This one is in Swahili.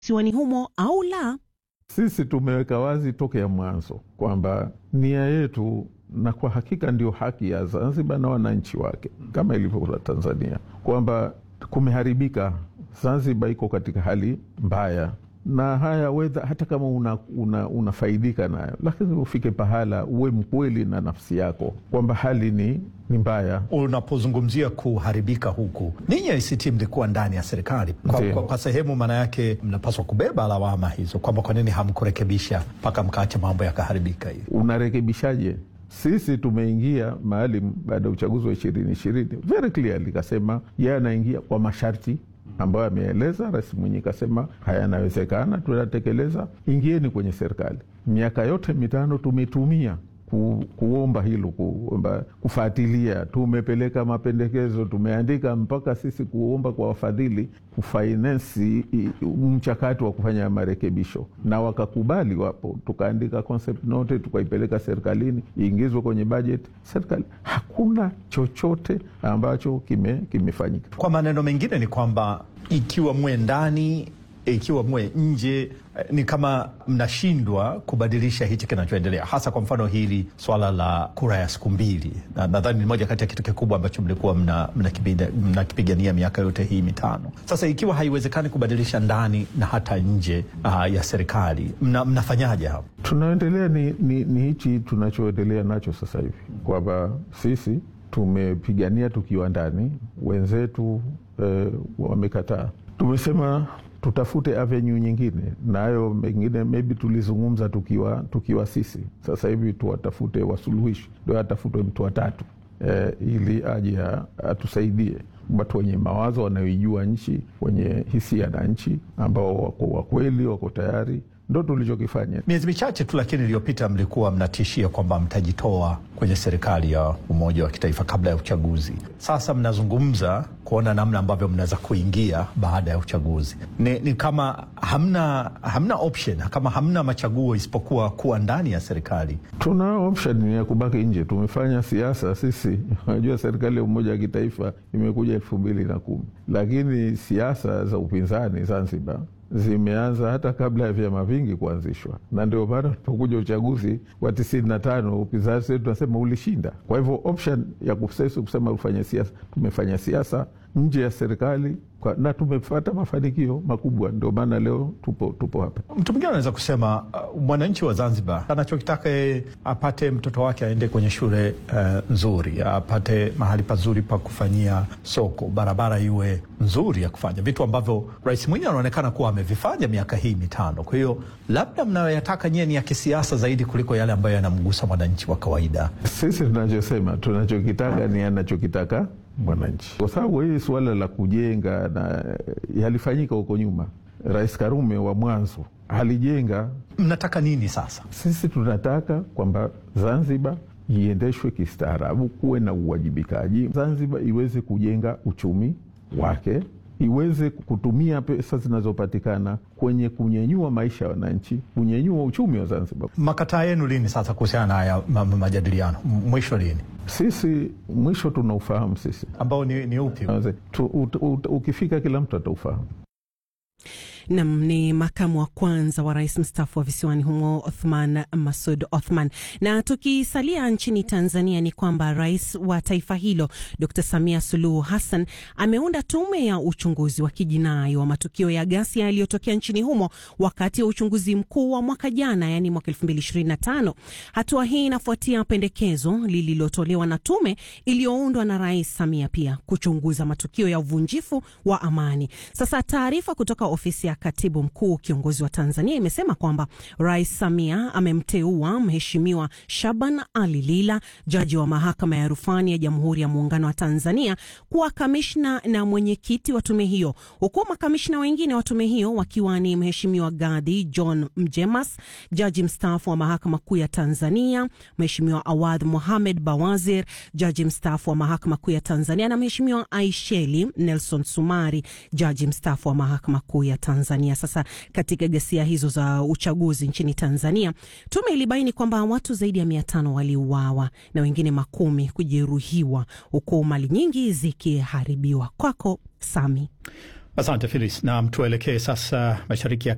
visiwani humo au la? Sisi tumeweka wazi tokea mwanzo kwamba nia yetu, na kwa hakika ndio haki ya Zanzibar na wananchi wake kama ilivyo Tanzania, kwamba kumeharibika. Zanzibar iko katika hali mbaya na haya wedha, hata kama unafaidika una, una nayo, lakini ufike pahala uwe mkweli na nafsi yako kwamba hali ni, ni mbaya. Unapozungumzia kuharibika huku, ninyi ACT mlikuwa ndani ya serikali kwa, kwa, kwa sehemu, maana yake mnapaswa kubeba lawama hizo kwamba kwa nini hamkurekebisha mpaka mkaacha mambo yakaharibika hivi. Unarekebishaje? Sisi tumeingia maalum baada ya uchaguzi wa ishirini ishirini very clearly kasema yeye anaingia kwa masharti ambayo ameeleza. Rais Mwinyi kasema haya yanawezekana, tunatekeleza, ingieni kwenye serikali. Miaka yote mitano tumetumia ku, kuomba hilo, kuomba kufuatilia, tumepeleka mapendekezo, tumeandika mpaka sisi kuomba kwa wafadhili kufainensi mchakato wa kufanya marekebisho, na wakakubali. Wapo tukaandika concept note, tukaipeleka serikalini iingizwe kwenye bajeti serikali. Hakuna chochote ambacho kimefanyika. Kwa maneno mengine ni kwamba ikiwa mwe ndani ikiwa mwe nje ni kama mnashindwa kubadilisha hichi kinachoendelea, hasa kwa mfano hili swala la kura ya siku mbili, na nadhani ni moja kati ya kitu kikubwa ambacho mlikuwa mnakipigania mna miaka yote hii mitano. Sasa ikiwa haiwezekani kubadilisha ndani na hata nje uh, ya serikali mna, mnafanyaje hapo? Tunaendelea ni, ni, ni hichi tunachoendelea nacho sasa hivi kwamba sisi tumepigania tukiwa ndani, wenzetu eh, wamekataa. Tumesema tutafute avenue nyingine, nayo mengine maybe tulizungumza tukiwa, tukiwa sisi. Sasa hivi tuwatafute wasuluhishi, ndio atafutwe mtu watatu eh, ili aje atusaidie, watu wenye mawazo wanaoijua nchi, wenye hisia na nchi, ambao wako wakweli, wako tayari ndo tulichokifanya. Miezi michache tu lakini iliyopita mlikuwa mnatishia kwamba mtajitoa kwenye serikali ya umoja wa kitaifa kabla ya uchaguzi. Sasa mnazungumza kuona namna ambavyo mnaweza kuingia baada ya uchaguzi. Ni, ni kama hamna, hamna option, kama hamna machaguo isipokuwa kuwa ndani ya serikali. Tuna option ya kubaki nje. Tumefanya siasa sisi. Unajua, serikali ya umoja wa kitaifa imekuja elfu mbili na kumi, lakini siasa za upinzani Zanzibar zimeanza hata kabla ya vyama vingi kuanzishwa, na ndio maana tulipokuja uchaguzi wa tisini na tano upinzani wetu tunasema ulishinda. Kwa hivyo option ya kusesi kusema ufanye siasa, tumefanya siasa nje ya serikali na tumepata mafanikio makubwa, ndio maana leo tupo, tupo hapa. Mtu mwingine anaweza kusema uh, mwananchi wa Zanzibar anachokitaka yeye apate mtoto wake aende kwenye shule uh, nzuri, apate mahali pazuri pa kufanyia soko, barabara iwe nzuri ya kufanya vitu ambavyo Rais Mwinyi anaonekana kuwa amevifanya miaka hii mitano. Kwa hiyo labda mnayoyataka nyie ni ya kisiasa zaidi kuliko yale ambayo yanamgusa mwananchi wa kawaida. Sisi tunachosema tunachokitaka ni anachokitaka mwananchi, kwa sababu hii suala la kujenga na yalifanyika huko nyuma. Rais Karume wa mwanzo alijenga. Mnataka nini sasa? Sisi tunataka kwamba Zanzibar iendeshwe kistaarabu, kuwe na uwajibikaji, Zanzibar iweze kujenga uchumi wake, iweze kutumia pesa zinazopatikana kwenye kunyenyua maisha ya wananchi, kunyenyua uchumi wa Zanzibar. Makataa yenu lini sasa kuhusiana na haya majadiliano? Mwisho lini? Sisi mwisho tunaufahamu sisi, ambao ni, ni upi? Tu, ut, ut, ukifika kila mtu ataufahamu. Nam ni makamu wa kwanza wa rais mstaafu wa visiwani humo Othman Masud Othman. Na tukisalia nchini Tanzania ni kwamba rais wa taifa hilo Dr Samia Suluhu Hassan ameunda tume ya uchunguzi wa kijinai wa matukio ya ghasia yaliyotokea nchini humo wakati wa uchunguzi mkuu wa mwaka jana, yani mwaka 2025. Hatua hii inafuatia pendekezo lililotolewa na tume iliyoundwa na rais Samia pia kuchunguza matukio ya uvunjifu wa amani. Sasa taarifa kutoka ofisi ya katibu mkuu kiongozi wa Tanzania imesema kwamba Rais Samia amemteua Mheshimiwa Shaban Ali Lila, jaji wa mahakama ya rufani ya Jamhuri ya Muungano wa Tanzania, kuwa kamishna na mwenyekiti wa tume hiyo, huku makamishna wengine wa tume hiyo wakiwa ni Mheshimiwa Gadhi John Mjemas, jaji mstaafu wa mahakama kuu ya Tanzania, Mheshimiwa Awadh Mohamed Bawazir, jaji mstaafu wa mahakama kuu ya Tanzania, na Mheshimiwa Aisheli Nelson Sumari, jaji mstaafu wa mahakama kuu ya Tanzania. Sasa katika ghasia hizo za uchaguzi nchini Tanzania, tume ilibaini kwamba watu zaidi ya mia tano waliuawa na wengine makumi kujeruhiwa, huku mali nyingi zikiharibiwa. Kwako Sami. Asante Filis, na tuelekee sasa mashariki ya